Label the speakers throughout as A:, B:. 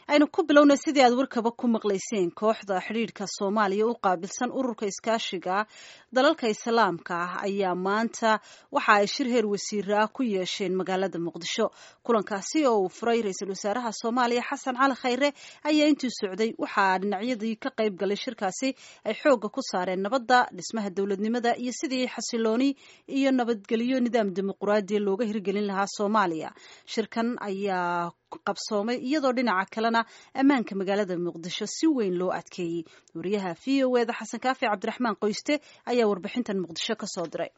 A: aynu ku bilownay sidii aad warkaba ku maqlayseen kooxda xidhiidhka soomaaliya u qaabilsan ururka iskaashiga dalalka islaamka ah ayaa maanta waxa ay shir heer wasiira ah ku yeesheen magaalada muqdisho kulankaasi oo uu furay ra-iisul wasaaraha soomaaliya xasan cali khayre ayaa intuu socday waxaa dhinacyadii ka qayb galay shirkaasi ay xoogga ku saareen nabadda dhismaha dowladnimada iyo sidii xasilooni iyo nabadgelyo nidaam dimuquraadiya looga hirgelin lahaa soomaaliya shirkan ayaa qabsoomay iyadoo dhinaca kalena ammaanka magaalada muqdisho si weyn loo adkeeyey wariyaha v o eda xasan kaafi cabdiraxmaan qoyste ayaa warbixintan muqdisho ka soo diray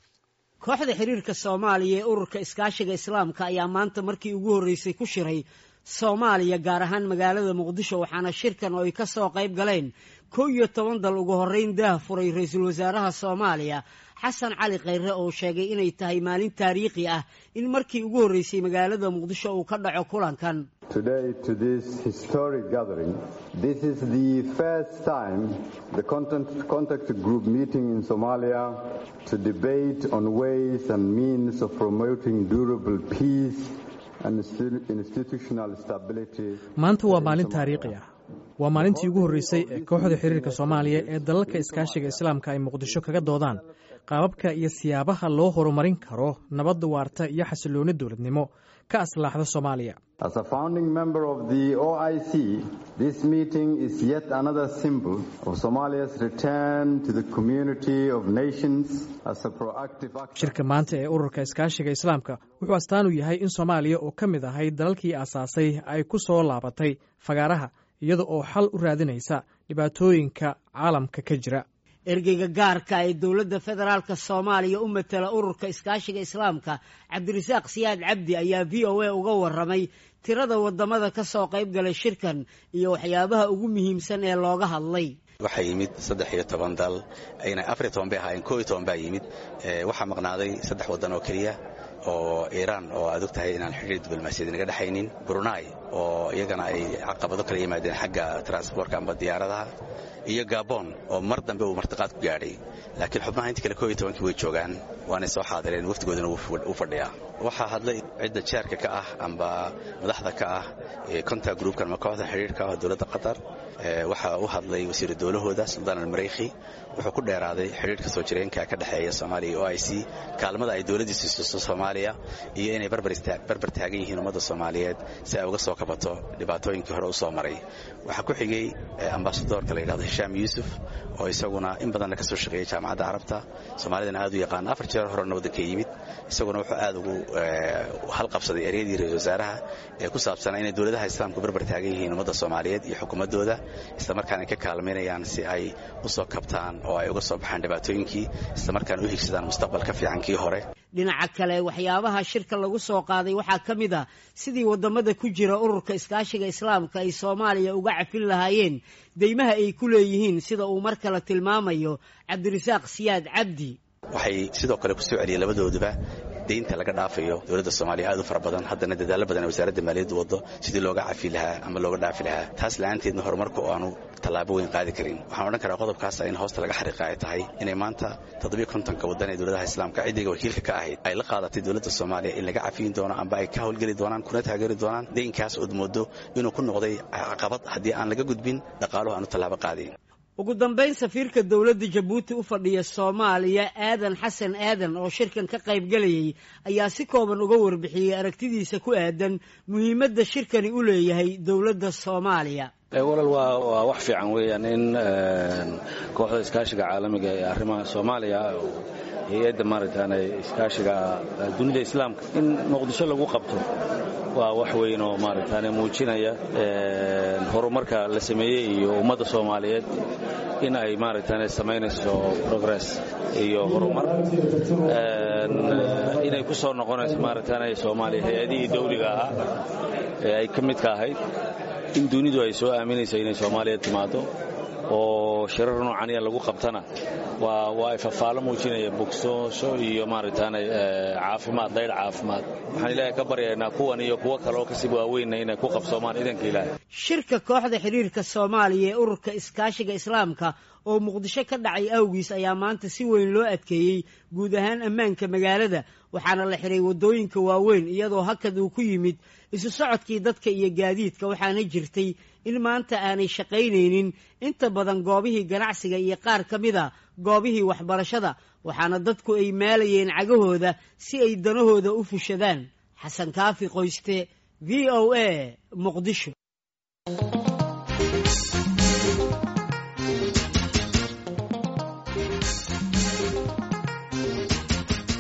B: kooxda xiriirka soomaaliya ee ururka iskaashiga islaamka ayaa maanta markii ugu horreysay ku shiray soomaaliya gaar ahaan magaalada muqdisho waxaana shirkan oo ay ka soo qayb galeen kow iyo toban dal ugu horreyn daah furay ra-iisul wasaaraha soomaaliya xasan cali khayre oo sheegay inay tahay maalin taariikhi ah in markii ugu horreysay magaalada muqdisho uu ka dhaco kulankan
C: Today, to this historic gathering, this is the first time the contact, contact group meeting in Somalia to debate on ways and means of promoting durable peace and institutional stability.
D: maanta waa maalin taariikhi ah waa maalintii ugu horreysay ee kooxda xiriirka soomaaliya ee dalalka iskaashiga islaamka ay muqdisho kaga doodaan qaababka iyo siyaabaha loo horumarin karo nabadda waarta iyo xasilooni dowladnimo ka aslaaxda soomaaliya
C: As a founding member of the OIC, this meeting is yet another symbol of Somalia's return to the community of nations as a proactive actor.
D: shirka maanta ee ururka iskaashiga islaamka wuxuu astaan u yahay in soomaaliya oo ka mid ahay dalalkii aasaasay ay ku soo laabatay fagaaraha iyada oo xal u raadinaysa dhibaatooyinka caalamka ka jira
B: ergeyga gaarka ee dowladda federaalka soomaaliya u matala ururka iskaashiga islaamka cabdirasaaq siyaad cabdi ayaa v o a uga waramay tirada wadamada ka soo qayb galay shirkan iyo waxyaabaha ugu muhiimsan ee looga hadlay
E: waxaa yimid saddex iyo toban dal ayna afar iyo toban bay ahaayeen koo iyo toban baa yimid waxaa maqnaaday saddex waddan oo keliya oo iiraan oo aad og tahay inaan xidhiir diblomaasiyad naga dhexaynin brunai oo iyagana ay caqabado kala yimaadeen xagga transportka amba diyaaradaha iyo gabon oo mar dambe uu martiqaad ku gaadhay laakiin xubnaha intii kale koo iyo tobankii way joogaan waanay soo xaadireen waftigoodana u fadhiyaa waxaa hadlay cidda jeerka ka ah amba madaxda ka ah contact groupkan ama kooxda xidhiirka ah dowladda qatar waxaa u hadlay wasiiru dowlahooda suldaan almareyki wuxuu ku dheeraaday xidhiirka soo jireenka ka dhexeeya soomaaliya iyo o i c kaalmada ay dowladdiisu siiso soomaaliya iyo inay barbar taagan yihiin ummadda soomaaliyeed si ay uga soo kabato dhibaatooyinkii hore u soo maray waxaa ku xigay ambasadoorka la yidhahdo hishaam yuusuf oo isaguna in badanna ka soo shaqeeyey jaamacadda carabta soomaalidana aad u yaqaan afar jeer horena waddanka yimid isaguna wuxuu aad ugu halqabsaday eryadii ra-isul wasaaraha ee ku saabsanaa inay dowladaha islaamku barbar taagan yihiin ummadda soomaaliyeed iyo xukuumaddooda islamarkaana ka kaalmaynayaan si ay u soo kabtaan oo ay uga soo baxaan dhibaatooyinkii islamarkaana u higsadaan mustaqbal ka fiican kii hore
B: dhinaca kale waxyaabaha shirka lagu soo qaaday waxaa ka mid ah sidii wadamada ku jira ururka iskaashiga islaamka ay soomaaliya uga cafin lahaayeen deymaha ay ku leeyihiin sida uu mar kale tilmaamayo cabdirasaaq siyaad cabdi
E: waxay sidoo kale ku soo celiyeen labadooduba deynta laga dhaafayo dowladda soomaaliya aad u fara badan haddana dadaalo badan wasaaradda maaliyadda waddo sidii looga cafi lahaa ama looga dhaafi lahaa taas la-aanteedna horumarka oo aanu tallaabo weyn qaadi karin waxaan odhan karaa qodobkaasa in hoosta laga xariiqa ay tahay inay maanta toddobiyo kontonka waddan ee dowladaha islaamka ciddiga wakiilka ka ahayd ay la qaadatay dowladda soomaaliya in laga cafiyin doono amba ay ka howlgeli doonaan kuna taageeri doonaan deynkaas ood moodo inuu ku noqday caqabad haddii aan laga gudbin dhaqaaluhu aanu tallaabo qaadayn
B: ugu dambayn safiirka dowladda jabuuti u fadhiya soomaaliya aadan xasan aadan oo shirkan ka qayb gelayay ayaa si kooban uga warbixiyey aragtidiisa ku aadan muhiimadda shirkani u leeyahay dowladda soomaaliya
F: walal waa wax fiican weeyaan in kooxda iskaashiga caalamiga ee arrimaha soomaaliya hay-adda maaragtaan iskaashiga dunida islaamka in muqdisho lagu qabto waa wax weyn oo maaragtaan muujinaya horumarka la sameeyey iyo ummadda soomaaliyeed in ay maaragtaan samaynayso progress iyo horumar inay ku soo noqonayso maaragtaan soomaaliya hay-adihii dawliga ahaa ee ay ka midka ahayd in dunidu ay soo aaminayso inay soomaaliya timaado oo shirar noocaniya lagu qabtana waa ay fafaalo muujinaya bogsoosho iyo maaragtaan caafimaad dayr caafimaad waxaan ilaahay ka baryaynaa kuwan iyo kuwo kale oo kasii waaweynna inay ku qabsoomaan idanka ilaahay
B: shirka kooxda xiriirka soomaaliya ee ururka iskaashiga islaamka oo muqdisho ka dhacay awgiis ayaa maanta si weyn loo adkeeyey guud ahaan ammaanka magaalada waxaana la xiray waddooyinka waaweyn iyadoo hakad uu ku yimid isu socodkii dadka iyo gaadiidka waxaana jirtay in maanta aanay shaqaynaynin inta badan goobihii ganacsiga iyo qaar ka mid a goobihii waxbarashada waxaana dadku ay maalayeen cagahooda si ay danahooda u fushadaan xasan kaafi qoyste v o a muqdisho